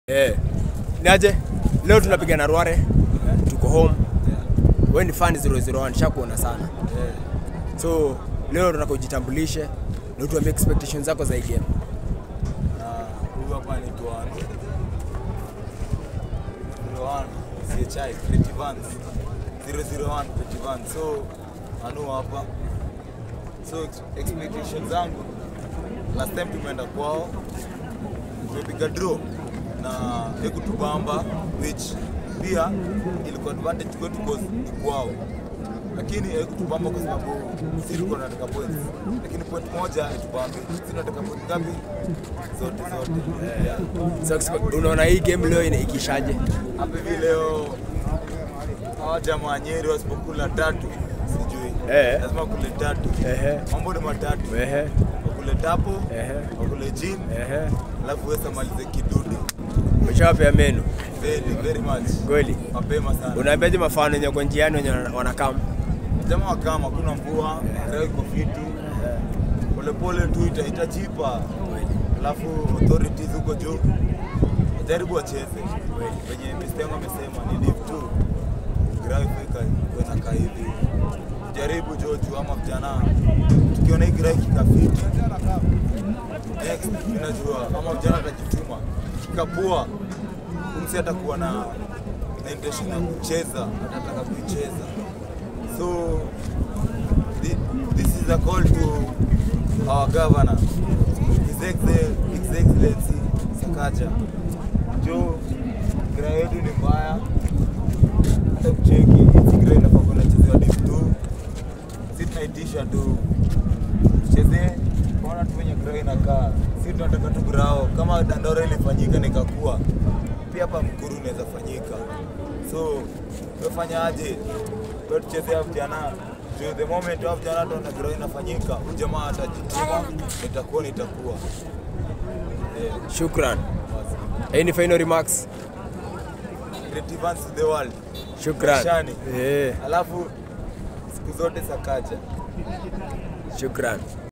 Eh. Niaje? Leo tunapiga na Rware. Tuko home. Wewe ni fan 001 shakuona sana. So leo tunataka ujitambulishe na utuambie expectations zako za hii game. na huyu hapa ni Tuan Tuan CHI Pretty Vans 001 Pretty Vans so anu hapa so ex- expectations zangu last time tumeenda kwao tumepiga draw na ekutubamba which pia ilikuwa advantage kwetu cause ni kwao lakini haikutubamba kwa sababu si tulikuwa tunataka points lakini point moja itubambe si tunataka point ngapi zote zote yeah. So expect, unaona hii game leo ina- ikishaje? hapa hivi leo hawa jamaa wa Nyeri wasipokula tatu sijui Eh. lazima wakule tatu Ehe. mambo ni matatu Ehe. wakule tapo Ehe. wakule jin Ehe. alafu wesa malize kidude Umeshawapea menu very very much kweli? mapema sana Unaambiaje mafano wenye kwa njiani wenye wanakam? jamaa wakama hakuna mvua leo iko fiti polepole tu ita- itajipa alafu authorities huko juu wajaribu wacheze wenye mistengo amesema ni div tu grafikainakaa hivi jaribu joju ama vijana tukiona hii gra kikafiti next inajua ama vijana atajituma kikapua umsi atakuwa na na intention ya kucheza atataka kuicheza so thi- this is a call to our governor his, Excel, his excellency Sakaja jo gra yetu ni mbaya hata kucheki hizi gra inafaa kuwa inachezewa div tu si tunaitisha tu tuchezee ona tu venye gra inakaa si tunataka tu grao kama dandora ilifanyika nikakuwa pia hapa mkuru inaweza fanyika so tumefanya aje kwa tuchezea vijana juu the moment wa vijana tuona gra inafanyika huyu jamaa atajituma nitakuwa nitakuwa eh, Shukran. basi. Any final remarks? Great events to the world Shukran. Shani. Eh, alafu siku zote sakaja shukran.